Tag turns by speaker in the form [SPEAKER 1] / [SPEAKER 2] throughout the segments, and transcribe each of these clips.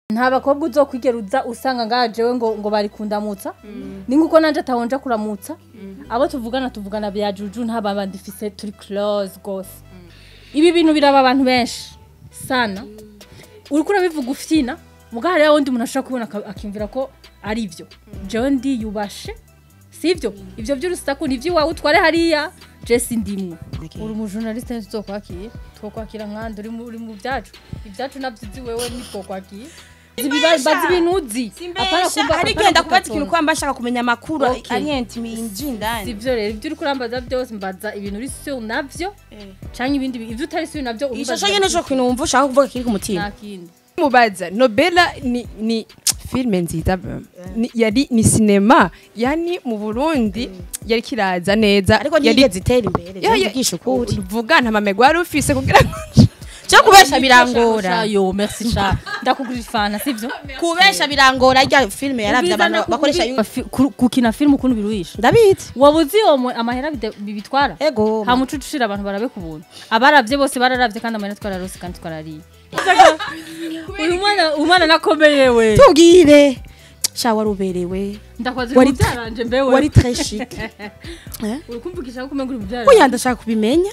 [SPEAKER 1] nta bakobwa uzokwigera uza usanga ngaha jewe ngo ngo bari kundamutsa ni nkuko nanje atahonja kuramutsa abo tuvugana tuvugana bya juju nta babandi fise turi close gose ibi bintu biraba abantu benshi sana uriko urabivuga ufyina muga hariya wundi umuntu ashobora kubona aka- akiyumvira ko ari ivyo jewe ndiyubashe sivyo ivyo vy'urusaku ni ivy'iwawe utware hariya je sindimwe uri umujournaliste ntituzokwakira twokwakira nkandi uri mu- uri mu vyacu ivyacu navyo uzi wewe nitwokwakira bazi ibintu uzi Apana
[SPEAKER 2] simbesha
[SPEAKER 1] kumva-
[SPEAKER 2] ariko
[SPEAKER 1] apana
[SPEAKER 2] yenda kubaza ikintu
[SPEAKER 1] kutatona.
[SPEAKER 2] kuba mbashaka kumenya amakuru
[SPEAKER 1] Okay.
[SPEAKER 2] anyenti inji indani
[SPEAKER 1] sivyo rero ivyo uriko urambaza vyose mbaza ibintu uri sur navyo canke ibindi bi- ivyo utari sur navyo
[SPEAKER 2] ishusho
[SPEAKER 1] umbaza
[SPEAKER 2] nyene co kintu wumva ushaka kuvuga kiri ku mutima
[SPEAKER 1] nta kindi
[SPEAKER 3] mubaza nobela ni ni filime nziza ni, yari ni sinema yani mu burundi yari kiraza neza
[SPEAKER 2] ariko
[SPEAKER 3] yari
[SPEAKER 2] ntiyigeze itera imbere
[SPEAKER 3] Ya- ya-
[SPEAKER 2] zivugisha ukuri
[SPEAKER 3] vuga nta mamego wari ufise kugira ngo
[SPEAKER 2] cyo kubesha birangora
[SPEAKER 1] yo merci sha ndakugurira ifana sivyo
[SPEAKER 2] kubesha birangora rya filime yaravye abantu
[SPEAKER 1] Ubwiza
[SPEAKER 2] bakoresha
[SPEAKER 1] ndakubwira- Fi- ku- gukina filime ukuntu biruhisha
[SPEAKER 2] ndabizi
[SPEAKER 1] wabuzi iyo mu- amahera bide- bibitwara
[SPEAKER 2] ego
[SPEAKER 1] nta muco ucira abantu barabe ku buntu abaravye bose bararavye kandi amahera twararose kandi twarariye uyu mwana umwana nakomeye we
[SPEAKER 2] tubwire sha wari uberewe
[SPEAKER 1] ndakwaze
[SPEAKER 2] Wari-
[SPEAKER 1] mu byaranje mbewe
[SPEAKER 2] wari très chic
[SPEAKER 1] uri kumvugisha ko umenga uri mu byaranje
[SPEAKER 2] oya ndashaka kubimenya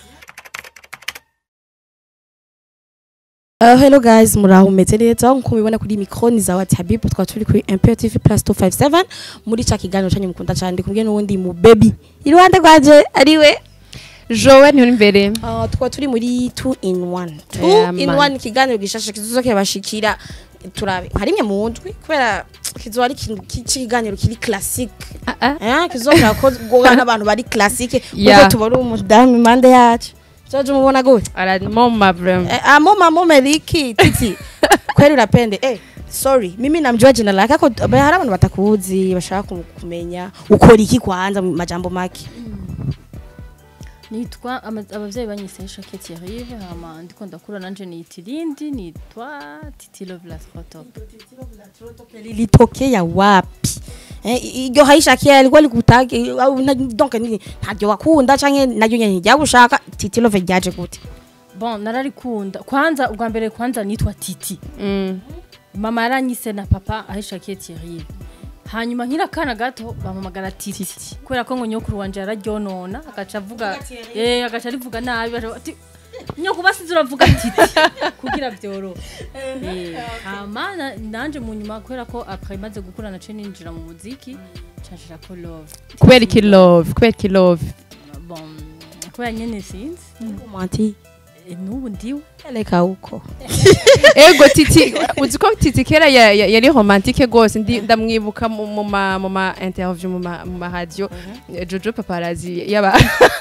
[SPEAKER 2] Uh, hello guys muraho meze neza nkuko mubibona kuri micro ni za Whatsapp twa turi kuri Imperial TV plus 257 muri ca kiganiro cyanyu mukunda cyane ndi kumwe n'uwundi mu baby iruhande rwanje ariwe
[SPEAKER 3] jowe nturi imbere
[SPEAKER 2] uh, twa turi muri 2 in 1
[SPEAKER 3] Yeah,
[SPEAKER 2] 2 in
[SPEAKER 3] man.
[SPEAKER 2] 1 kiganiro gishasha kizoke bashikira turabe harimwe mu ndwi kubera kizo ari ikintu kiganiro kiri classique
[SPEAKER 3] Ah, ah.
[SPEAKER 2] eh kizokora ko gora n'abantu bari classique
[SPEAKER 3] Yeah.
[SPEAKER 2] kuko tubari umudamu impande yacu Jojo mubona gute
[SPEAKER 3] aramoma vrema
[SPEAKER 2] Eh, amo mamo meliki titi kweli unapende eh sorry mimi namjua jina lake ako ba- hari abantu batakuzi bashaka kum- kumenya ukora iki kwanza mu majambo make
[SPEAKER 1] nitwa ama- abavyeyi banyise Shake Thierry hama ndiko ndakura nanje niyita irindi nitwa Titi Love la Top
[SPEAKER 2] lilitokea wapi eh i- iryo hayishakiye alikuwa likutake au na- donc ni ntaryo wakunda canke naryo nyene ryagushaka titi love ryaje gute
[SPEAKER 1] bon nararikunda kwanza ubwa mbere kwanza nitwa Titi
[SPEAKER 3] Mm.
[SPEAKER 1] mama yaranyise na papa ahishakiye Thierry hanyuma nkiri akana gato bampamagara titi kubera ko ngo nyokuru wanje yararyonona agaca avuga eh agaca arivuga nabi baca bati nyoko basize uravuga titi kugira byorohe Eh, hama na- nanje mu nyuma kubera ko après maze gukura nace ninjira mu muziki canshira ko love
[SPEAKER 3] kubera iki love kubera iki love
[SPEAKER 1] bon kubera nyene sinzi
[SPEAKER 2] mwanti
[SPEAKER 1] Eh, n'ubu ndiwe
[SPEAKER 2] eleka uko
[SPEAKER 3] ego titi uzi ko titi kera ya- ya- yari romantike gose ndi- ndamwibuka mu mu ma mu ma interview mu ma mu ma radio jojo paparazi yaba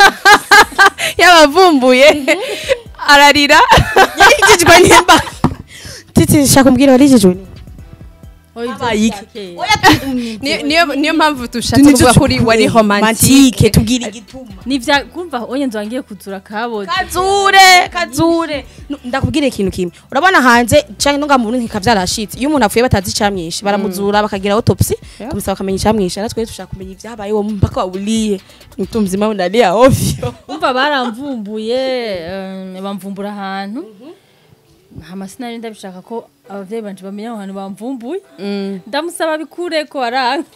[SPEAKER 3] yabavumbuye ararira
[SPEAKER 2] yarijijwe nimba titi shaka mbwira warijijwe ni
[SPEAKER 1] Oya, ibyo
[SPEAKER 2] Habaye iki?
[SPEAKER 1] byakera.
[SPEAKER 3] Ni- niyo niyo mpamvu dushatse kuvuga kuri wari romantike
[SPEAKER 2] romantike tubwira igituma
[SPEAKER 1] nivya kumva onye nzangiye kuzura kaboze
[SPEAKER 2] kazure kazure Nu- ndakubwira ikintu kimwe urabona hanze canke nunga mu ntika vyarashitse iyo umuntu apfuye batazi icamwishe baramuzura bakagira autopsy
[SPEAKER 3] Yeah.
[SPEAKER 2] kumusaba bakamenya icamwishe natwe dushaka kumenya ivyabaye uwo mpaka waburiye mtu mzima unalia ovyo
[SPEAKER 1] umva baramvumbuye eh, bamvumbura ahantu hama sinari ndabishaka ko abavyeyi banje bamenya aho hantu bamvumbuye ndamusaba bikure ko aranga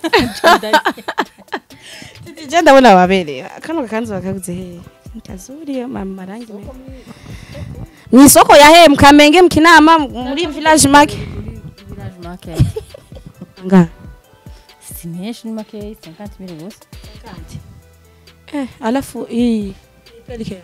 [SPEAKER 2] je ndabona wabereye kano gakanzu bakaguze he kazuri mama rangi me ni isoko ya he mkamenge mkinama muri village market
[SPEAKER 1] Village market.
[SPEAKER 2] nga
[SPEAKER 1] si menshi ni makeyi 50 mille gusa
[SPEAKER 2] Eh, alafu hii pelike.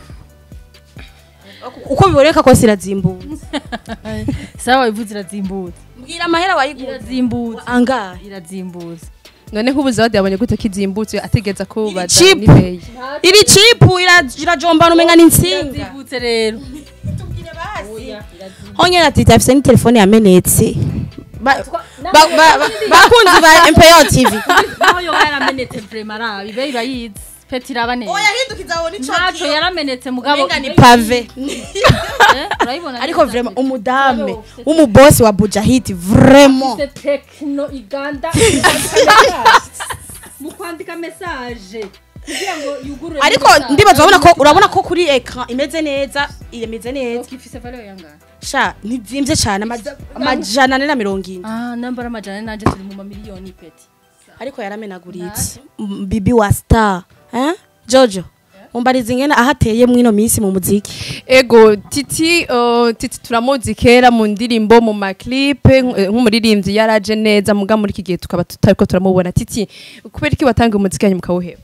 [SPEAKER 2] uko biboneka ko sirazimbutse
[SPEAKER 1] sawa ivuze irazimbutse
[SPEAKER 2] mbwira amahera wayigura
[SPEAKER 1] irazimbutse
[SPEAKER 2] angahe
[SPEAKER 1] irazimbutse
[SPEAKER 3] none nk'ubu zawadi yabonye gute kizimbutse ategeza kubaza
[SPEAKER 2] cheap.
[SPEAKER 3] n'ibeyi
[SPEAKER 2] iri chipu ira- irajombana umenga ni insinga
[SPEAKER 1] irazimbutse rero
[SPEAKER 2] honyine ati afise ni telefone yamenetse Ba- ba- ba- ba- bakunzi ba MPO TV
[SPEAKER 1] naho yoba yaramenetse vrema arabi be irayizi peti iraba neza
[SPEAKER 2] yahindukiza abona
[SPEAKER 1] ntacyo yaramenetse mugabo
[SPEAKER 2] umenga ni pave
[SPEAKER 1] Eh, urayibona
[SPEAKER 2] ariko
[SPEAKER 1] neza.
[SPEAKER 2] vraiment umudame w'umubosi wa Bujahidi vraiment
[SPEAKER 1] Se tekno iganda mu kwandika message kugira ngo yugurure
[SPEAKER 2] ariko ndibaza urabona ko urabona ko kuri ekran imeze neza imeze neza
[SPEAKER 1] ifise valeur yangana
[SPEAKER 2] sha ntivyimbye cane amaja- amajana ane na mirongo ine
[SPEAKER 1] ah nambara amajana nanje turi mu mamiliyoni peti
[SPEAKER 2] ariko yaramenaguritse M- bibi wa star eh jojo umbariza ingene ahateye mwino minsi mu muziki
[SPEAKER 3] ego titi uh, titi turamuzi kera mu ndirimbo mu maklipe nk'umuririmbyi yaraje neza muga muri iki gihe tukaba tutariko turamubona titi kubera iki watanga umuziki yanyu mukawuheba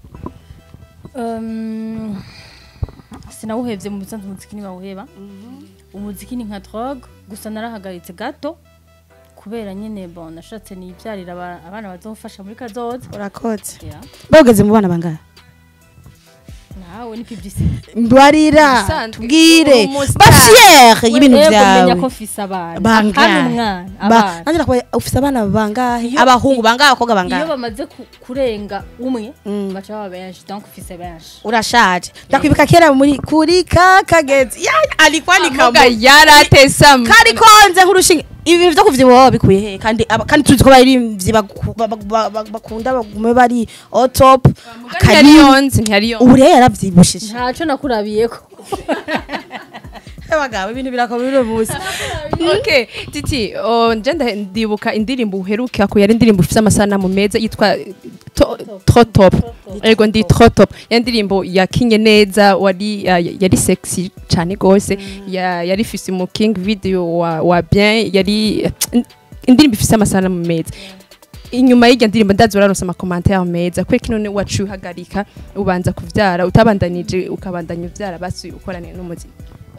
[SPEAKER 1] Um, sinawuhevye mu bisanzwe umuziki ntibawuheba umuziki ni nka drogue gusa narahagaritse gato kubera nyene bon nashatse nibyarira aba- abana bazofasha muri kazoza
[SPEAKER 2] urakoze
[SPEAKER 1] Yeah.
[SPEAKER 2] bageze mu bana bangahe
[SPEAKER 1] nawe ni publicité
[SPEAKER 2] mbarira
[SPEAKER 3] Ubusanzwe,
[SPEAKER 2] tubwire
[SPEAKER 3] umustar.
[SPEAKER 2] bafiyere y'ibintu
[SPEAKER 1] Ego, menya
[SPEAKER 2] vyawe
[SPEAKER 1] ko mfise abana
[SPEAKER 2] Bangahe?
[SPEAKER 1] hano umwana
[SPEAKER 2] Ba-
[SPEAKER 1] abana
[SPEAKER 2] nanjye nakubaye ufise abana bangahe
[SPEAKER 1] Iyo-
[SPEAKER 2] abahungu bangahe abakobwa
[SPEAKER 1] iyo
[SPEAKER 2] bangahe
[SPEAKER 1] bamaze ku- kurenga umwe
[SPEAKER 2] Mm.
[SPEAKER 1] baca baba benshi donc mfise benshi
[SPEAKER 2] urashaje ndakwibuka kera muri kuri ka kagezi ya alikwandika
[SPEAKER 3] muga yaratesa
[SPEAKER 2] kari konze nk'urushinge ibi byo kuvyibuha baba bikuye he kandi aba- kandi tuzi ko baririmbyi baku- ba- ba- ba- bakunda bagume bari au top
[SPEAKER 3] ntiyari yonze ntiyari yonze
[SPEAKER 2] ubu rero yaravyibushije
[SPEAKER 1] ntaco nakurabiyeko
[SPEAKER 2] abagabo ibintu birakomeye uno munsi
[SPEAKER 3] okay titi oh, nje nda- ndibuka indirimbo uheruka ko yari indirimbo ifite amasanamu meza yitwa to- tro top ego ndi tro top ya ndirimbo yakinye neza wari ya- yari sexy cyane gose ya- yari ifise mu king video wa, wa bien yari indirimbo ifite amasanamu meza inyuma y'iryo ndirimbo ndazi uraronse amakomantere meza kweki none waciye uhagarika ubanza kuvyara utabandanije ukabandanya uvyara basi ukorane n'umuziki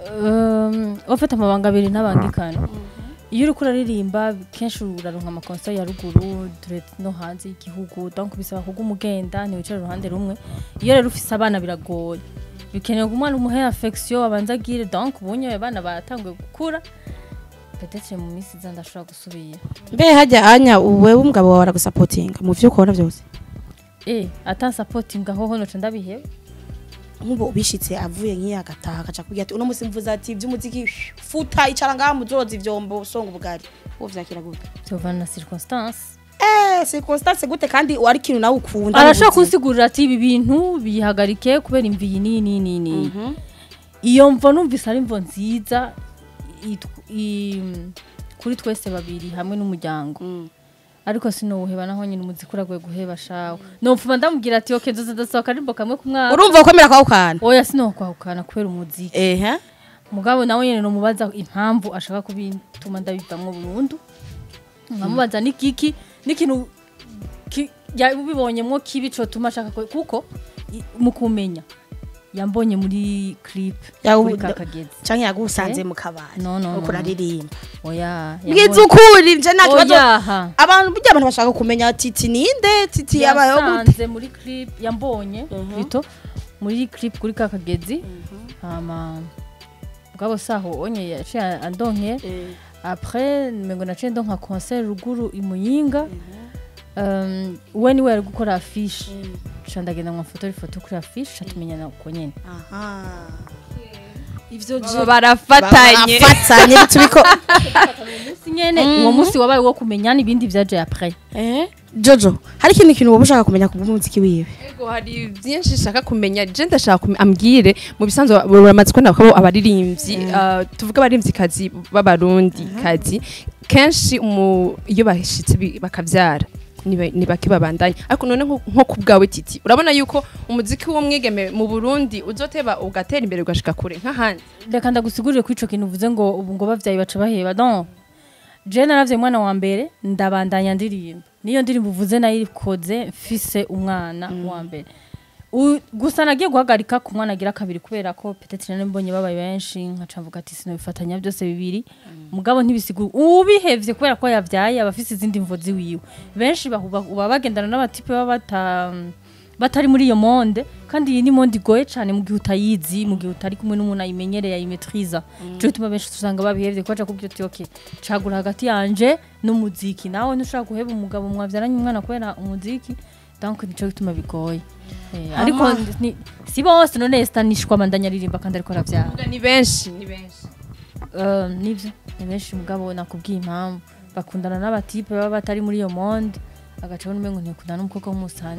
[SPEAKER 1] Um, wafata amabanga abiri ntabangikana iyo uriko uraririmba kenshi uraronka amakonsa ya ruguru dore no hanze y'igihugu donc bisaba kuga umugenda ntiwicare uruhande rumwe iyo rero ufise abana biragoye bikenewe ko umwana umuhe affection abanza agire donc ubunye abana batanguye gukura peut-être mu minsi iza ndashobora gusubira
[SPEAKER 2] mbe hajya anya wewe umugabo wawe aragusapotinga mu vyo ukora vyose
[SPEAKER 1] eh ata supporting aho hono ca ndabiheba
[SPEAKER 2] nk'ubu ubishitse avuye nk'iyo agataha akaca kugira ati uno musi mvuze ati ivy'umuziki futa icara ngaha muzoza ivyombo songa ubugari uwo vyakira gute
[SPEAKER 1] tovana na circonstance
[SPEAKER 2] eh circonstance gute kandi wari ikintu nawe ukunda
[SPEAKER 1] arashobora
[SPEAKER 2] mu buzima.
[SPEAKER 1] kunsigurira ati ibi bintu bihagarike kubera imvi iyi n'iyi n'iyi n'iyi n'iyi iyo mvo numvise ari imvo nziza itw- i- kuri twese babiri hamwe n'umuryango
[SPEAKER 2] Mm.
[SPEAKER 1] ariko sinowuheba naho nyine umuziki uragoye guheba shawe nopfuma ndamubwira ati oke nzoza ndasohoka arimbo kamwe ku mwaka
[SPEAKER 2] urumva ukomera kwawe ukana
[SPEAKER 1] oya sinokwahukana kubera umuziki
[SPEAKER 2] ehe
[SPEAKER 1] mugabo nawe nyine nomubaza impamvu ashaka kubituma ndabivamwo burundu nkamubaza n'ikiki n'ikintu ki- yabibonyemwo kibi cotuma ashaka ko- kuko i- mu kumenya yambonye muri clip
[SPEAKER 2] Yawu-
[SPEAKER 1] kuri kakagezi
[SPEAKER 2] canke yagusanze
[SPEAKER 1] Eh?
[SPEAKER 2] mu kabari
[SPEAKER 1] No, no,
[SPEAKER 2] uko
[SPEAKER 1] no.
[SPEAKER 2] uraririmba
[SPEAKER 1] oya
[SPEAKER 2] bwiza ukuri nje nta kibazo
[SPEAKER 1] oyaha
[SPEAKER 2] abantu burya abantu bashaka kumenya titi ninde titi yabayeho gute
[SPEAKER 1] yasanze muri clip yambonye bito muri clip kuri kakagezi hama mugabo saho onye yaciye andonke après mengo naciye ndonka concert ruguru imuyinga um, we niwe yari gukora afishe ca ndagenda nkafotora ifoto kuri afishe catumenyana uko nyene
[SPEAKER 2] aha ivyo je
[SPEAKER 3] barafatanye
[SPEAKER 2] bafatanye bitubiko
[SPEAKER 1] umunsi nyene uwo munsi wabaye wo kumenyana ibindi vyaje après
[SPEAKER 2] eh jojo hari ikindi kintu wowe ushaka kumenya ku bw'umuziki wiwe
[SPEAKER 3] Ego hari byinshi nshaka kumenya je ndashaka kumenya ambwire mu bisanzwe buramaze ko nabo abaririmbyi ah, tuvuga abaririmbyi kazi b'abarundi kazi kenshi umu- iyo bashitse bi- bakavyara niba- ni bake babandanya ariko none nko nko ku bwawe titi urabona yuko umuziki w'umwigeme mu Burundi uzoteba ugatera imbere ugashika kure nk'ahandi
[SPEAKER 1] reka ndagusigurire kuri ico kintu uvuze ngo ubu ngo bavyaye baca baheba non je naravye umwana wa mbere ndabandanya ndirimba niyo ndirimbo uvuze nayo ikoze mfise umwana wa mbere U- gusa nagiye guhagarika ku mwana agira kabiri kubera ko peut-être nari mbonye babaye benshi nkaca mvuga ati sinobifatanya byose bibiri mugabo ntibisigura ubihevye kubera ko yavyaye aba afise izindi mvo ziwiwe benshi bahuba uba bagendana n'abatipe baba bata batari muri iyo monde kandi iyi ni monde igoye cyane mu gihe utayizi mu gihe utari kumwe n'umuntu ayimenyereye ayimetriza cyo gituma benshi usanga babihevye ko baca kubwira uti okay cagura hagati yanje n'umuziki nawe ntushobora guheba umugabo mwavyaranye umwana kubera umuziki donc nico gituma bigoye eh, ariko
[SPEAKER 2] Ama-
[SPEAKER 1] ni, si bose none stanishwa mandanya aririmba kandi ariko aravyara
[SPEAKER 3] ni benshi ni benshi
[SPEAKER 1] Uh, nivyo ni benshi mugabo nakubwiye impamvu bakundana n'abatipe baba batari muri iyo monde agaca abona umengo ntikundana n'umukobwa w'umusani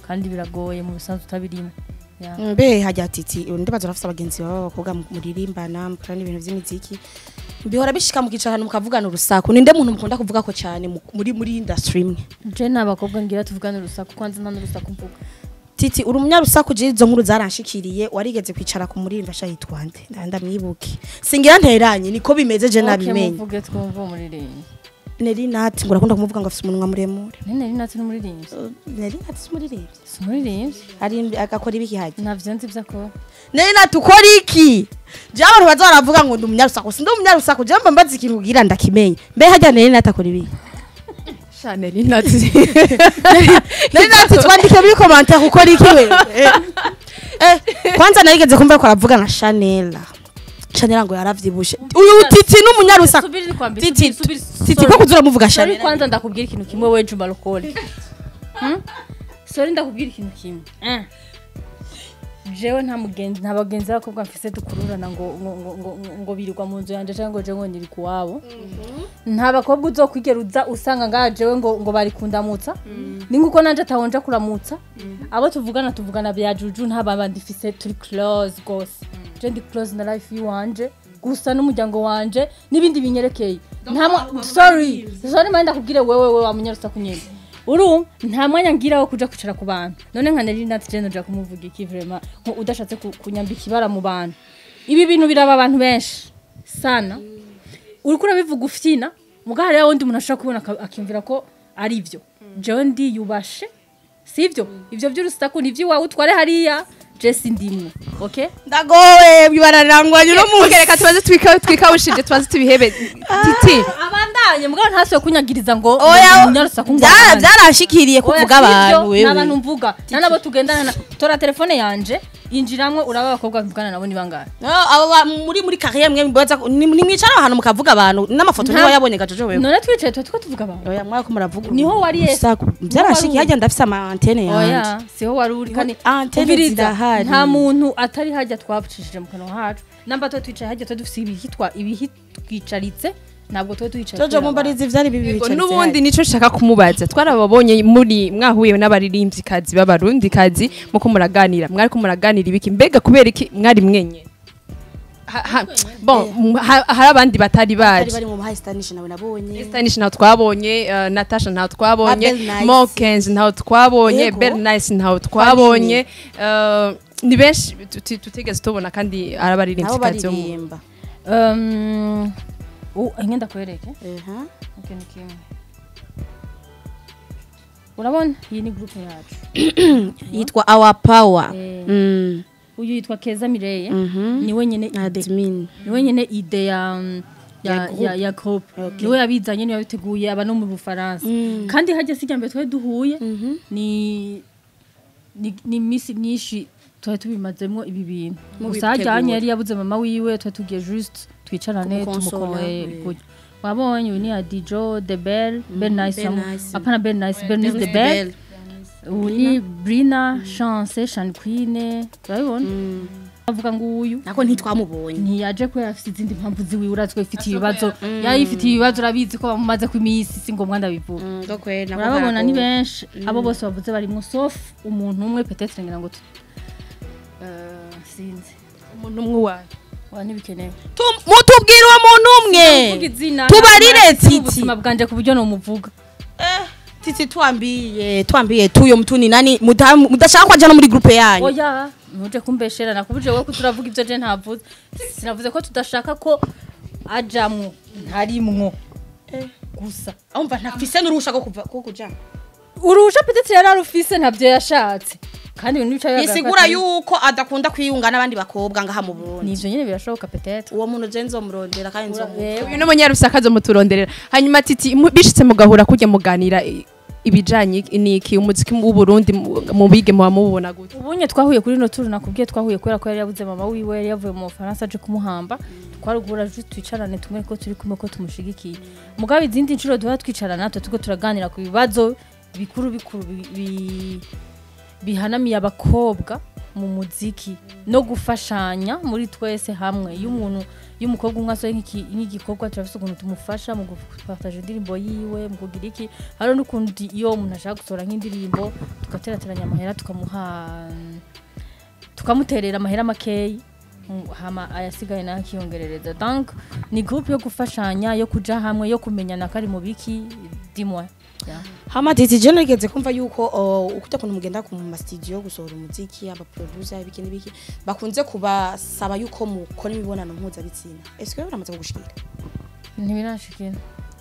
[SPEAKER 1] kandi biragoye mu bisanzwe utabirimo Yeah.
[SPEAKER 2] mbe hajya titi ndibaza urafite abagenzi baba b'abakobwa muririmbana mukora n'ibintu by'imiziki bihora bishika mukicara ahantu mukavugana urusaku ninde muntu mukunda kuvuga ko cyane mu- muri muri industry imwe
[SPEAKER 1] je ni abakobwa ngira tuvugane urusaku kwanza nta n'urusaku mvuga
[SPEAKER 2] titi uri umunyarusaku je izo nkuru zaranshikiriye warigeze kwicara ku muririmba sha yitwa nde Nda- ndamwibuke singira nteranye niko bimeze je
[SPEAKER 1] Okay,
[SPEAKER 2] nabimenye
[SPEAKER 1] muvuge twumva umuririmbi
[SPEAKER 2] neri nati ngo urakunda kumuvuga ngo afite umunwa muremure
[SPEAKER 1] nene ari natwe n'umuririmbyi
[SPEAKER 2] neri nati si umuririmbyi
[SPEAKER 1] si umuririmbyi
[SPEAKER 2] ari agakora ibiki hajya
[SPEAKER 1] navyo nzi ivyo akora
[SPEAKER 2] neri nati ukora iki je abantu baza baravuga ngo ndi umunyarusaku sindi umunyarusaku je mba mbaza ikintu ugira ndakimenye mbe hajya neri nati akora ibiki
[SPEAKER 3] Chanel inati
[SPEAKER 2] nari natwe twandike muri commentaire ukora iki we eh kwanza narigeze kumva ko aravuga na Chanel Chanel ngo yaravyibushe uyu titi n'umunyarusaku
[SPEAKER 1] Subiri nikwambie,
[SPEAKER 2] titi
[SPEAKER 1] subiri, subiri,
[SPEAKER 2] titi
[SPEAKER 1] sorry.
[SPEAKER 2] ko kuzura muvuga
[SPEAKER 1] Sorry
[SPEAKER 2] Chanel
[SPEAKER 1] kwanza ndakubwira ikintu kimwe we Juma Lokole. Hmm? Sorry ndakubwira ikintu kimwe. Eh. Jewe nta mugenzi nta bagenzi b'abakobwa mfise dukururana ngo ngo ngo ngo, ngo birirwa mu nzu yanje cyangwa ngo je ngo niri kuwabo. Nta bakobwa uzokwigera uza usanga ngaha jewe ngo ngo bari kundamutsa. Ni nguko nanje atahonja kuramutsa. Abo tuvugana tuvugana bya juju nta babandi mfise turi close gose. Je ndi close na life yiwanje. gusa n'umuryango wanje n'ibindi binyerekeye nta mwa- sorry sorry manda kubwire wewe wewe wamunyarusaku nyene uru nta mwanya ngira wo kuja kwicara ku bantu none nka nari nati je noja kumuvuga iki vraiment nko udashatse ku- kunyambika ibara mu bantu ibi bintu biraba abantu benshi sana uriko urabivuga ufyina muga hariya wundi umuntu ashobora kubona aka- akiyumvira ko ari ivyo jewe ndiyubashe sivyo ivyo vy'urusaku ni ivy'iwawe utware hariya je sindimwe okay
[SPEAKER 2] ndagowe bibararangwanye no mu
[SPEAKER 3] Okay, reka tubaze twika twikawushije tubaze tubihebe titi
[SPEAKER 1] abandanye mugabo ntasuye kunyagiriza ngo
[SPEAKER 2] oya
[SPEAKER 1] munyarusaku ngo
[SPEAKER 2] byara-
[SPEAKER 1] abandanye.
[SPEAKER 2] byarashikiriye ko
[SPEAKER 1] Oya,
[SPEAKER 2] uvuga
[SPEAKER 1] sivyo,
[SPEAKER 2] abantu
[SPEAKER 1] ni abantu
[SPEAKER 2] wewe
[SPEAKER 1] mvuga nta nabo tugendana na tora telefone yanje yinjiramwe uraba abakobwa mvugana nabo ni bangahe
[SPEAKER 2] No, abo ba- muri muri carrière mwe mbaza ni ni mwicara ahantu mukavuga abantu n'amafoto
[SPEAKER 1] Nta-
[SPEAKER 2] niho yabonye gajojo wewe
[SPEAKER 1] none twicaye tuba turiko tuvuga abantu
[SPEAKER 2] oya mwako muravuga
[SPEAKER 1] Niho wari ye-
[SPEAKER 2] urusaku
[SPEAKER 1] Niho
[SPEAKER 2] byarashiki
[SPEAKER 1] wari
[SPEAKER 2] hajya ndafise ama antenne yanje
[SPEAKER 1] oya siho wari uri kandi
[SPEAKER 2] antenne
[SPEAKER 1] umviriza,
[SPEAKER 2] zirahari.
[SPEAKER 1] nta muntu atari hajya twabicishije mu kanwa hacu namba tuba twicaye hajya tuba dufise ibihitwa ibihitwicaritse ntabwo tuba twicaye
[SPEAKER 2] jojo
[SPEAKER 1] tureba
[SPEAKER 2] mumbarizi vyari bibi
[SPEAKER 3] Yego,
[SPEAKER 2] bicaritse
[SPEAKER 3] n'ubundi
[SPEAKER 2] hajya.
[SPEAKER 3] nico nshaka kumubaza twarababonye muri mwahuye n'abaririmbyikazi b'abarundikazi muko muraganira mwariko muraganira ibiki mbega kubera iki mwari mwenye Ha- ha- bon m- ha- hari abandi batari
[SPEAKER 2] bari
[SPEAKER 3] baje
[SPEAKER 2] bari mu high stanish nawe nabonye
[SPEAKER 3] Stanish ntaho twabonye uh, Natasha ntaho twabonye
[SPEAKER 2] Abel Nice.
[SPEAKER 3] Mokens ntaho twabonye
[SPEAKER 2] Yego.
[SPEAKER 3] Bel Nice ntaho twabonye uh, ni benshi tuti- tutigeze tubona kandi ari
[SPEAKER 2] nabo
[SPEAKER 3] abaririmbyi mu
[SPEAKER 2] baririmba
[SPEAKER 1] Um, u- nke ndakwereke
[SPEAKER 2] Eha.
[SPEAKER 1] ikintu kimwe urabona iyi ni groupe yacu
[SPEAKER 2] yitwa our power
[SPEAKER 1] Eh,
[SPEAKER 2] Mm.
[SPEAKER 1] uyu yitwa keza mireye
[SPEAKER 2] Mhm.
[SPEAKER 1] ni wenyine ide
[SPEAKER 2] admin
[SPEAKER 1] ni wenyine ide ya
[SPEAKER 2] Ya
[SPEAKER 1] ya
[SPEAKER 2] groupe.
[SPEAKER 1] ya, ya groupe
[SPEAKER 2] Okay.
[SPEAKER 1] niwe yabizanye niwe yabiteguye aba no mu bufaransa
[SPEAKER 2] Mm.
[SPEAKER 1] kandi hajya sijya mbere twari duhuye
[SPEAKER 2] Mhm.
[SPEAKER 1] ni ni ni iminsi myinshi twari tubimazemo ibi bintu gusa
[SPEAKER 2] Mubitegura.
[SPEAKER 1] hajyanye yari yabuze mama wiwe twari tugiye juste twicarane
[SPEAKER 2] Kumukonsola,
[SPEAKER 1] tumukoye
[SPEAKER 2] eh.
[SPEAKER 1] kurya wabonye uyu ni adijo the bell bell nice
[SPEAKER 2] Bell
[SPEAKER 1] wamu-
[SPEAKER 2] Nice.
[SPEAKER 1] apana bell nice bell nice the bell ubu ni brina chance shan queen urabibona
[SPEAKER 2] Mm.
[SPEAKER 1] avuga ngo uyu
[SPEAKER 2] nako ntitwamubonye
[SPEAKER 1] ntiyaje kubera afite izindi mpamvu ziwiwe urazi ko ifitiye ibibazo yari ifitiye ibibazo urabizi ko bamumaze ku iminsi si ngombwa ndabivuga
[SPEAKER 2] Mm, go kweli, nako
[SPEAKER 1] urababona ni
[SPEAKER 2] baragowe.
[SPEAKER 1] benshi abo bose bavuze barimo sauf umuntu umwe petetre ngira ngo tu- Eh, sinzi
[SPEAKER 3] umuntu umwe wayo
[SPEAKER 1] wa ntibikenewe
[SPEAKER 2] Tu- mutubwire uwo muntu umwe
[SPEAKER 1] Vuga izina
[SPEAKER 2] tubarire
[SPEAKER 1] ntabwo nzi
[SPEAKER 2] titi
[SPEAKER 1] ubuzima bwanje ku buryo nomuvuga
[SPEAKER 2] titi twambiye twambiye tuyo mutuni nani muda- mudashaka kwaja no muri groupe yanyu
[SPEAKER 1] oya ntuje kumbeshera nakubuje wowe ko turavuga ibyo je ntavuze sinavuze ko tudashaka ko ajamwo ntarimwo gusa
[SPEAKER 2] umva ntafise n'uruhusha rwo kuva ko kuja
[SPEAKER 1] urusha petetre yari arufise ntabyo yashatse kandi ibintu bica bigaragara ko
[SPEAKER 2] bisigura
[SPEAKER 1] atari-
[SPEAKER 2] yuko adakunda kwiyunga n'abandi bakobwa ngaha mu Burundi
[SPEAKER 1] nivyo nyene birashoboka petetre
[SPEAKER 2] uwo muntu je nzomurondera kandi nzomuha
[SPEAKER 3] uyu ni umunyarusaka zo muturonderera hanyuma titi mu- bishitse mugahura kujya muganira i- ibijanye niki umuziki w'u Burundi mu- mu bige muba mubona gute
[SPEAKER 1] ubunye twahuye kuri no turu nakubwiye twahuye kubera ko yari yabuze mama wiwe yari yavuye mu Faransa aje kumuhamba twarugura juste twicarane tumwe ko turi kumwe ko tumushigikiye mugabo izindi nshuro duha twicarana natwe tuko turaganira ku bibazo bikuru bikuru bi- bi- bihanamiye abakobwa mu muziki no gufashanya muri twese hamwe iyo umuntu iyo umukobwa umwe asohoye nk'iki- nk'igikorwa turafise ukuntu tumufasha mu gupartaje indirimbo yiwe mu kugira iki hariho n'ukuntu iyo umuntu ashaka gusohora nk'indirimbo tugaterateranya amahera tukamuha tukamuterera amahera makeyi mm, hama ayasigaye nayo akiyongerereza donc ni groupe yo gufashanya yo kuja hamwe yo kumenyana kari mu biki dimwe yeah.
[SPEAKER 2] hama titi je nigeze kumva yuko uh, ukuta kuntu mugenda ku ma studio gusohora umuziki aba producer ibiki n'ibiki bakunze kubasaba yuko mukora imibonano mpuzabitsina est-ce que uramaze kugushikira
[SPEAKER 1] ntibirashikira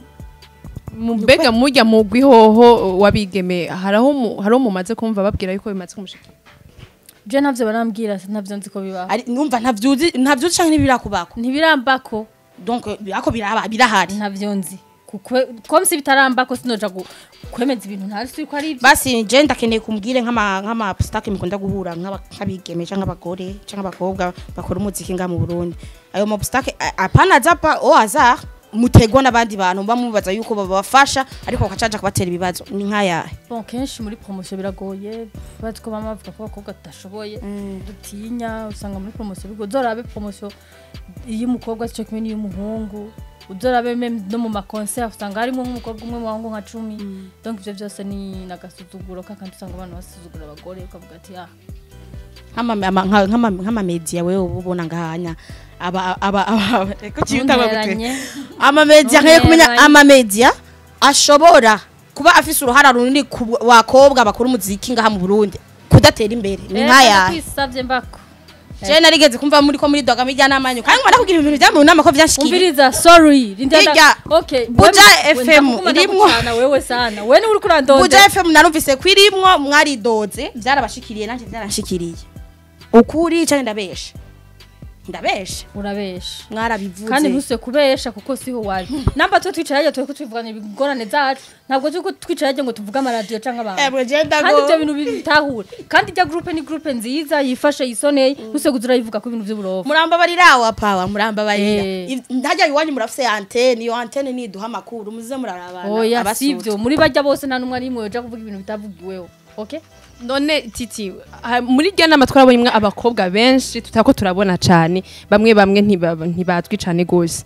[SPEAKER 3] mbega mujya mu gwihoho wabigeme haraho mu- haraho mumaze kumva babwira yuko bimaze kumushikira
[SPEAKER 1] je ntavyo barambwira ntavyo nzi ko bibaho
[SPEAKER 2] ari numva ntavyuzi ntavyuzi canke ntibirakubako
[SPEAKER 1] ntibirambako
[SPEAKER 2] donc ako biraba birahari
[SPEAKER 1] ntavyo nzi kuko comme si bitarambako sinoja gu- kwemeza ibintu ntari ko ari ivyo
[SPEAKER 2] basi je ndakeneye kumbwire nk'ama nk'ama stake mukunda guhura nk'aba- nk'abigeme canke abagore canke abakobwa bakora umuziki nga mu Burundi ayo ma stake apana zapa o hasard mutegwa n'abandi bantu bamubaza yuko babafasha ariko bakacaja kubatera ibibazo ni nk'ayahe
[SPEAKER 1] bon kenshi muri promotion biragoye bazi ko bama bavuga ko abakobwa tudashoboye dutinya usanga muri promotion bigo uzorabe promotion iyo umukobwa sico kimwe n'iy'umuhungu uzorabe meme no mu maconcert usanga harimo nk'umukobwa umwe mu bahungu nka cumi donc ivyo vyose ni nagasuzuguro kakandi usanga abantu basuzugura abagore ukavuga ati ah
[SPEAKER 2] nk'ama- ama- nka- nk'ama- nk'amamedia wewe uba ubona ngahanya aba aba aba eko ciyuta bagute
[SPEAKER 1] ntunteranye
[SPEAKER 2] amamedia nkwiye kumenya
[SPEAKER 1] Ntunteranye.
[SPEAKER 2] amamedia ashobora kuba afise uruhara runini ku bakobwa bakora umuziki ngaha mu Burundi kudatera imbere ni
[SPEAKER 1] Eh,
[SPEAKER 2] nk'ayahe
[SPEAKER 1] kwisavye mbako
[SPEAKER 2] je narigeze kumva muri ko muri doga mijya n'amanyu kandi ngwana kugira ibintu bya mu nama ko vyashikira
[SPEAKER 1] umviriza sorry rindada
[SPEAKER 2] Irya
[SPEAKER 1] okay
[SPEAKER 2] Buja
[SPEAKER 1] wewe-
[SPEAKER 2] FM
[SPEAKER 1] ndakuguma
[SPEAKER 2] irimwo.
[SPEAKER 1] ndagucana wewe sana wewe ni uri kurandonda
[SPEAKER 2] Buja FM narumvise ko irimwo mwaridoze byarabashikiriye nanje byaranshikiriye ukuri cyane ndabesha ndabesha
[SPEAKER 1] urabesha
[SPEAKER 2] mwarabivuze
[SPEAKER 1] kandi ntuse kubesha kuko siho wari namba twe twicara twe ko twivugana ibigorane zacu ntabwo turi ko twicara ngo tuvuge amaradiyo cyangwa abantu
[SPEAKER 2] ebwe je
[SPEAKER 1] kandi
[SPEAKER 2] ndago
[SPEAKER 1] ibyo bintu bitahura kandi ijya groupe ni groupe nziza yifashe yisoneye ntuse kuza urayivuga ko ibintu by'uburofa
[SPEAKER 2] murambabarira wa pawa murambabarira
[SPEAKER 1] Eh.
[SPEAKER 2] Iv- ntajya iwanyu murafise antene iyo antene niduha amakuru muze murarabana
[SPEAKER 1] oya sivyo muri bajya bose nta numwe ari imwe yoja kuvuga ibintu bitavugiweho okay
[SPEAKER 3] none titi ha- muri rya nama twarabonyemwo abakobwa benshi tutako turabona cane bamwe bamwe ntibaba- ntibazwi cane gose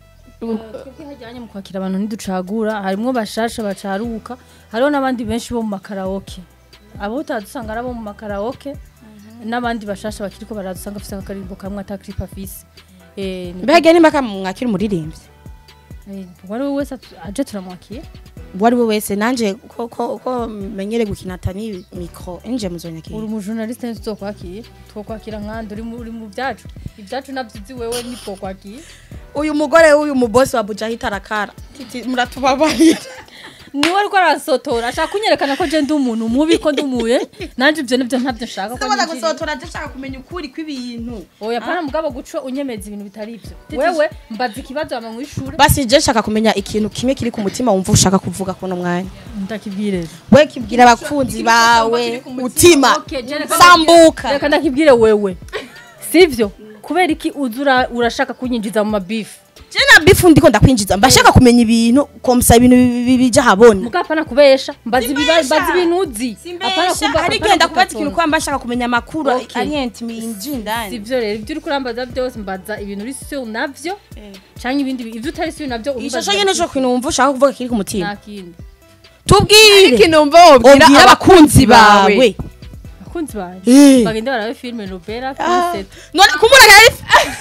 [SPEAKER 1] twebwe hajyanye mu kwakira abantu ntiducagura harimwo bashasha bacaruka hariho n'abandi benshi bo mu makaraoke abo utadusanga ari abo mu makaraoke n'abandi bashasha bakiriko baradusanga afise akaririmbo kamwe ata clip afise Eh, ni-
[SPEAKER 2] mbega nimba kamwakira umuririmbyi
[SPEAKER 1] eh, uwari we wese atu- aje turamwakiye
[SPEAKER 2] uwo ari we wese nanje ko ko ko menyere gukina tani micro enje muzonyakira
[SPEAKER 1] uri umujournaliste ntituzokwakiye twokwakira nkandi uri mu- uri mu byacu ibyacu navyo uzi wewe ntitwokwakiye
[SPEAKER 2] uyu mugore w'uyu mubosi wa Bujahita arakara titi muratubabarira
[SPEAKER 1] niwe ariko arasotora ashaka kunyerekana ko je ndi umuntu mubi ko ndumuye nanje ivyo nivyo ntavyo nshaka ko
[SPEAKER 2] ndabona
[SPEAKER 1] ninjiriye.
[SPEAKER 2] gusotora ndashaka kumenya ukuri kw'ibintu
[SPEAKER 1] oya pana mugabo guco unyemeza ibintu bitari ivyo wewe mbaza ikibazo ama mw'ishure
[SPEAKER 2] basi je nshaka kumenya ikintu kimwe kiri ku mutima wumva ushaka kuvuga kuno mwanya
[SPEAKER 1] ndakibwire
[SPEAKER 2] we kibwira abakunzi bawe utima
[SPEAKER 1] Okay, je reka
[SPEAKER 2] sambuka
[SPEAKER 1] reka ndakibwire wewe sivyo kubera iki uza ura- urashaka kunyinjiza mu mabifu
[SPEAKER 2] je na bifu ndiko ndakwinjiza mbashaka kumenya ibintu komsa ibintu bi- bi- bija habona
[SPEAKER 1] muga apana kubesha mbaza ibiba-
[SPEAKER 2] Simbesha.
[SPEAKER 1] mbaza ibintu uzi Apana kumva-
[SPEAKER 2] hari
[SPEAKER 1] apana
[SPEAKER 2] genda kubaza
[SPEAKER 1] kugatona.
[SPEAKER 2] ikintu kwamba ashaka kumenya amakuru
[SPEAKER 1] Okay.
[SPEAKER 2] arienti minji ndani
[SPEAKER 1] sivyo rero ibyo uri kurambaza byose mbaza ibintu uri sur navyo canke ibindi bi- ivyo utari sur navyo
[SPEAKER 2] ishusho nyene cyo kintu wumva ushaka kuvuga kiri ku mutima
[SPEAKER 1] nta kindi
[SPEAKER 2] tubwire
[SPEAKER 3] ikintu wumva wobwira
[SPEAKER 2] ubwira
[SPEAKER 3] abakunzi bawe
[SPEAKER 1] abakunzi banje
[SPEAKER 2] Eh.
[SPEAKER 1] bagende barabe filime nobera kuri
[SPEAKER 2] Ah.
[SPEAKER 1] set
[SPEAKER 2] none kumureka yari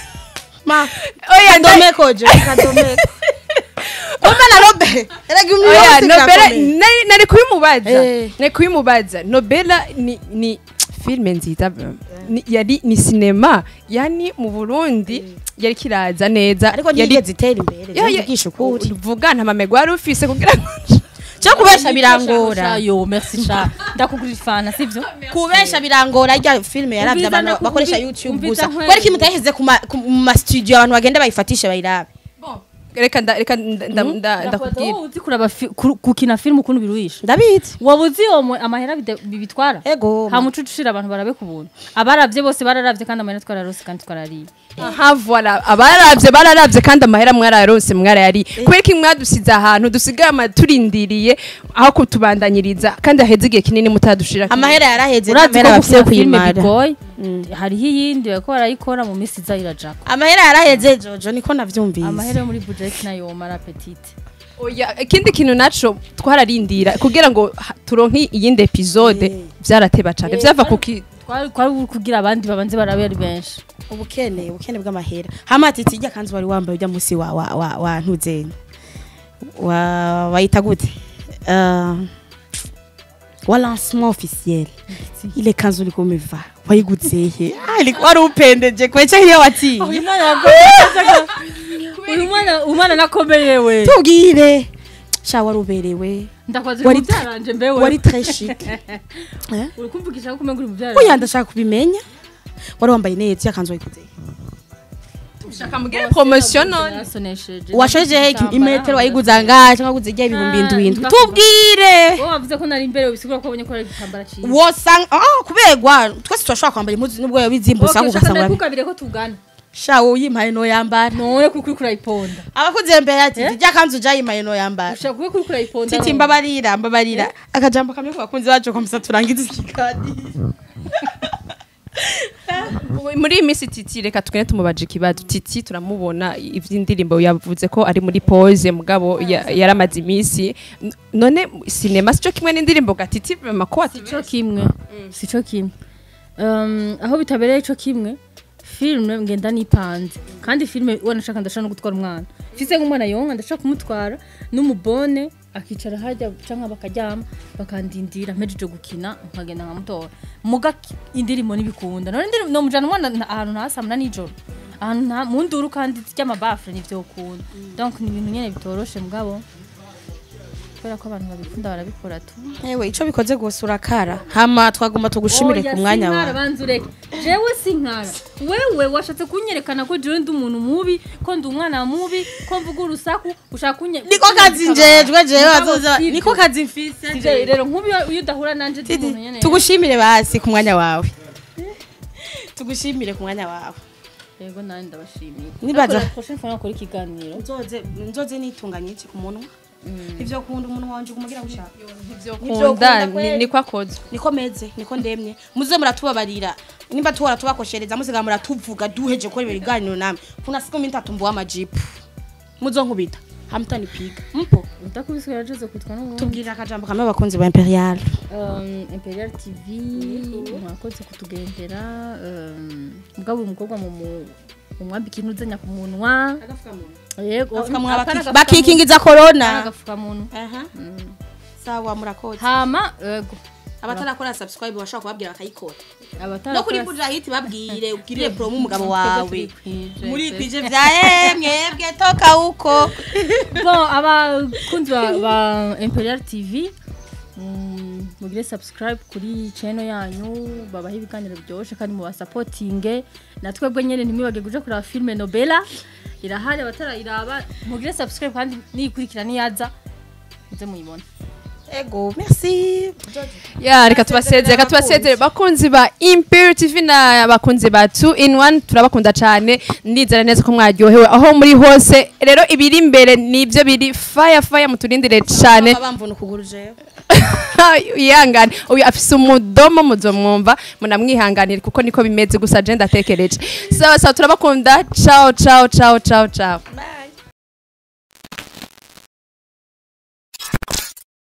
[SPEAKER 2] ma
[SPEAKER 3] oya nda-
[SPEAKER 2] kadomeko je kadomeko kumbe na robe erega
[SPEAKER 3] oya
[SPEAKER 2] umwe
[SPEAKER 3] nobela nari nari kubimubaza
[SPEAKER 2] Eh.
[SPEAKER 3] nari kubimubaza nobela ni ni filme nziza ni- yari ni sinema yani mu burundi yari kiraza neza
[SPEAKER 2] ariko
[SPEAKER 3] yari
[SPEAKER 2] nigeze itera imbere
[SPEAKER 3] Ya- ya-
[SPEAKER 2] nzigisha ukuri
[SPEAKER 3] vuga nta mamego wari ufise kugira ngo
[SPEAKER 2] cyo kubesha birangora
[SPEAKER 1] yo merci sha ndakugurira ifana sivyo
[SPEAKER 2] kubesha birangora rya filime yaravye
[SPEAKER 1] Umviza
[SPEAKER 2] abantu
[SPEAKER 1] naku-
[SPEAKER 2] bakoresha
[SPEAKER 1] umvi-
[SPEAKER 2] youtube
[SPEAKER 1] umviza
[SPEAKER 2] gusa
[SPEAKER 1] nkwe-
[SPEAKER 2] kwari kimutaheze ku ma- ku ma studio abantu bagenda bayifatishe bayirabe
[SPEAKER 3] reka nda- reka nda- nda- nda- ndakubwira
[SPEAKER 1] wowe uzi kuraba fi- kuru- gukina filime ukuntu biruhisha
[SPEAKER 2] ndabizi
[SPEAKER 1] waba uzi uwo mu- amahera bide- bibitwara
[SPEAKER 2] ego
[SPEAKER 1] ha muco ucira abantu barabe ku buntu abaravye bose bararavye kandi amahera twararose kandi twarariye
[SPEAKER 3] aha voilà abaravye bararavye kandi amahera mwararonse mwarayari kubera ko mwadusize ahantu dusigaye amaturindiriye aho kutubandanyiriza kandi aheze igihe kinini mutadushira
[SPEAKER 2] amahera yaraheze
[SPEAKER 1] urazi ko
[SPEAKER 2] n'amahera bafise yo
[SPEAKER 1] gukina filime
[SPEAKER 2] kuyimara
[SPEAKER 1] bigoye hariho iyindi bariko barayikora mu minsi iza irajako
[SPEAKER 2] amahera yaraheze jojo niko navyumvise
[SPEAKER 1] amahera yo muri budget nayo mara petite
[SPEAKER 3] oya ikindi kintu naco twararindira kugira ngo ha- turonke iyindi episode
[SPEAKER 2] Eh.
[SPEAKER 3] vyarateba cane
[SPEAKER 1] Eh,
[SPEAKER 3] vyava
[SPEAKER 1] twari-
[SPEAKER 3] kuki
[SPEAKER 1] twari twari buri kugira abandi babanze barabe ari benshi
[SPEAKER 2] ubukene ubukene bw'amahera hama ati tijya kanzu wari wambaye ujya musi wa wa wa, wa ntuzenya wa wayita gute uh, wa lancement officiel ile kanzu liko umevaa wayiguze he ah ilikuwa wari upendeje kwecha hiyo wati
[SPEAKER 1] uyu mwana uyu mwana umwana nakomeye we
[SPEAKER 2] tubwire sha wari uberewe
[SPEAKER 1] ndakwaze
[SPEAKER 2] Wari-
[SPEAKER 1] mu byaranje mbewe
[SPEAKER 2] wari très chic eh
[SPEAKER 1] uri kumvugisha ko umenga uri mu byaranje
[SPEAKER 2] oya ndashaka kubimenya wari wambaye neza ya kanzu wayiguze he
[SPEAKER 3] shaka mugire promotion none
[SPEAKER 1] yasonesheje
[SPEAKER 2] washoje he imetero wayiguze angahe cyangwa waguze igihe ibihumbi
[SPEAKER 1] Ah,
[SPEAKER 2] indwi indwi
[SPEAKER 1] ndakuvuga.
[SPEAKER 2] tubwire
[SPEAKER 1] wowe wavuze ko nari imbere bisigura ko wabonye ko ari igitambara cyiza
[SPEAKER 2] wosanga ah kubegwa twese turashobora kwambara impuzu nubwo yoba izimbutse ahubwo
[SPEAKER 1] shaka
[SPEAKER 2] ugasanga
[SPEAKER 1] ndakugabire ko tugana
[SPEAKER 2] sha wowe uyimpaye no yambara
[SPEAKER 1] none kuri kuri kurayiponda
[SPEAKER 2] abakuze mbere ati
[SPEAKER 1] Eh?
[SPEAKER 2] ijya kanzu jayimpaye no yambara
[SPEAKER 1] ushaka kuri kuri kurayiponda
[SPEAKER 2] titi mbabarira mbabarira akajambo kamwe ku bakunzi bacu komisa turangiza ikiganiro
[SPEAKER 3] muri iyi minsi titi reka tugende tumubaje ikibazo titi turamubona ivy'indirimbo yavuze ko ari muri pause mugabo ya- yaramaze iminsi N- none sinema sico kimwe n'indirimbo ga titi vraiment ko ati
[SPEAKER 1] sico kimwe sico kimwe Um, aho bitabereye ico kimwe filime ngenda nipanze kandi filime uwo nashaka ndashaka no gutwara umwana mfise nk'umwana yonka ndashaka kumutwara n'umubone akicara hajya canke bakaryama bakandindira mpejeje gukina nkagenda nkamutora muga ki- indirimbo nibikunda none indirimbo nomujana umwana na- ahantu ntasamuna nijoro ahantu nta mu nduru kandi ry'amabafure nivyokunda donc ni ibintu nyene bitoroshe mugabo kubera ko abantu babikunda barabikora tu
[SPEAKER 2] ewe ico bikoze gose urakara hama twagomba tugushimire
[SPEAKER 1] Oya,
[SPEAKER 2] ku mwanya
[SPEAKER 1] sinkara,
[SPEAKER 2] wawe
[SPEAKER 1] banza ureke jewe sinkara wewe washatse kunyerekana ko jewe ndi umuntu mubi ko ndi umwana mubi ko mvuga urusaku ushaka kunye
[SPEAKER 2] niko kazi njejwe jewe
[SPEAKER 1] Mugabo
[SPEAKER 2] bazoza
[SPEAKER 1] sivyo.
[SPEAKER 2] niko kazi mfise
[SPEAKER 1] Si
[SPEAKER 2] jewe.
[SPEAKER 1] je, rero nk'ubu iyo- iyo udahura nanje ndi
[SPEAKER 2] Titi,
[SPEAKER 1] umuntu nyene
[SPEAKER 2] tugushimire basi ku mwanya wawe tugushimire ku mwanya wawe
[SPEAKER 1] yego nawe ndabashimiye
[SPEAKER 2] Nibaza-
[SPEAKER 1] Ariko la prochaine fois nakora ikiganiro
[SPEAKER 2] nzoze nzoze nitunganye iki ku munwa ivyo kunda umuntu wanje kumugira gushaka
[SPEAKER 3] kunda
[SPEAKER 2] kweli.
[SPEAKER 3] niko akoze
[SPEAKER 2] niko meze niko ndemye muze muratubabarira nimba tuhora tubakoshereza musiga muratuvuga duheje gukora ibiganiro namwe kuna siku minta tumbuwa amajipu muzonkubita hamutanipiga mpo
[SPEAKER 1] utakubiswe yarajeze kwitwa n'ubundi
[SPEAKER 2] tubwirira akajambo kamwe abakunzi ba imperial
[SPEAKER 1] Um, imperial tv mwakoze kutugendera um, mugabo uyu mukobwa mu mu- mumwambika intudzanya ku munwa yego
[SPEAKER 2] Agafukamunwa
[SPEAKER 1] apana
[SPEAKER 2] baki-
[SPEAKER 1] agafukamunwa.
[SPEAKER 2] bakikingiza
[SPEAKER 1] Apana
[SPEAKER 2] corona
[SPEAKER 1] agafukamunwa
[SPEAKER 2] aha sawa murakoze
[SPEAKER 1] hama yego
[SPEAKER 2] abatarakora subscribe bashobora kubabwira bakayikora
[SPEAKER 1] abatara
[SPEAKER 2] no kuri buja hiti babwire ubwirire promo umugabo
[SPEAKER 1] Twebwe
[SPEAKER 2] wawe
[SPEAKER 1] turikwije.
[SPEAKER 2] muri kwije vya mwebwe toka uko
[SPEAKER 1] bon abakunzi ba, ba imperial tv mm, mugire subscribe kuri channel yanyu babaha ibiganiro byoshe kandi mubasapotinge na twebwe nyene ntimwibage kuja kuraba filme nobela irahari abatarayiraba mugire subscribe kandi niyikurikira niyaza muze muyibona
[SPEAKER 2] ego merci
[SPEAKER 3] ya reka tubasezere reka tubasezere bakunzi ba imperial tv na bakunzi ba 2 in 1 turabakunda cyane ndizera neza ko mwaryohewe aho muri hose rero ibiri imbere nibyo biri fire fire muturindire cyane
[SPEAKER 2] bamvuna ukuguru jewe
[SPEAKER 3] yihangane uyu afise umudomo muzomwumva munamwihanganire kuko niko bimeze gusa je ndatekereje sawa sawa turabakunda ciao ciao ciao ciao ciao
[SPEAKER 2] Bye.